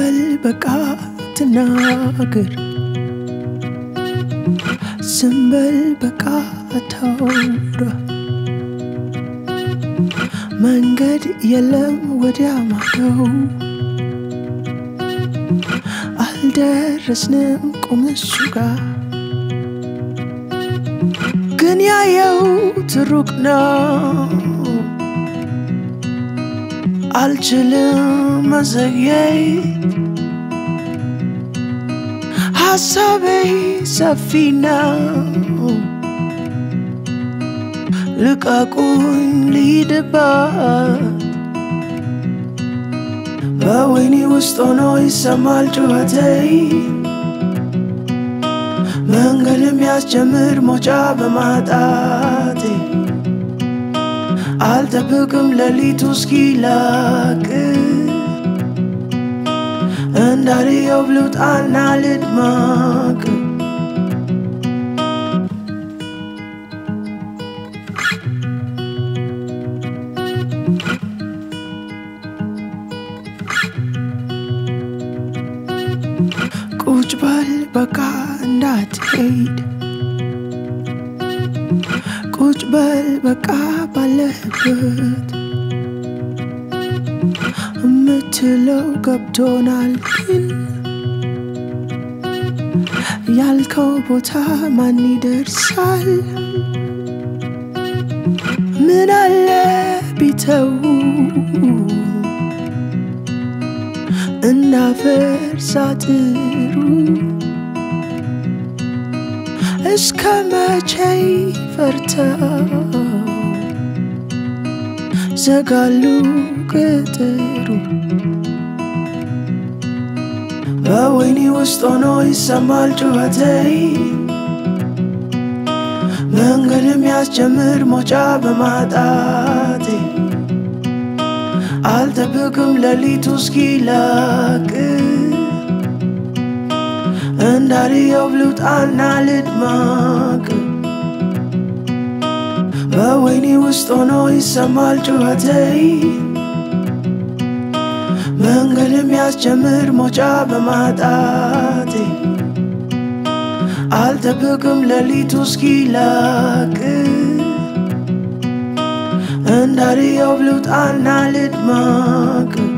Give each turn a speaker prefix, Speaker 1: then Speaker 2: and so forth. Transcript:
Speaker 1: በል በቃ ትናገር ዝም በል በቃ ታውራ መንገድ የለም ወዲያ ማዶ አልደረስንም ቁም እሱ ጋር ግን ያየው ትሩቅ ነው አልችልም መዘግየት ሀሳቤ ሰፊ ነው ልቀቁኝ ልሂድባት በወይኔ ውስጥ ሆኖ ይሰማል ጩኸቴ መንገድ የሚያስጀምር ሞጫ በማጣቴ አልጠብቅም ሌሊቱ እስኪላቅ እንዳልየው ብሉጣና ልድማቅ ቁጭ በል በቃ እንዳትሄድ ቁጭ በል በቃ ባለህበት የምትለው ገብቶናል ግን ያልከው ቦታ ማን ይደርሳል? ምን አለ ቢተው እናፈርስ አጥሩ እስከ መቼ ፈርተው ዘጋሉ ቅጥሩ በወይኔ ውስጥ ሆኖ ይሰማል ጩኸቴ መንገድ የሚያስጀምር ሞጫ በማጣቴ አልጠብቅም ሌሊቱ እስኪላቅ እንዳልየው ልውጣና ልድማቅ በወይኔ ውስጥ ሆኖ ይሰማል ጩኸቴ መንገድ የሚያስጀምር ሞጫ በማጣቴ አልጠብቅም ሌሊቱ እስኪላቅ እንዳልየው ልውጣና ልድማቅ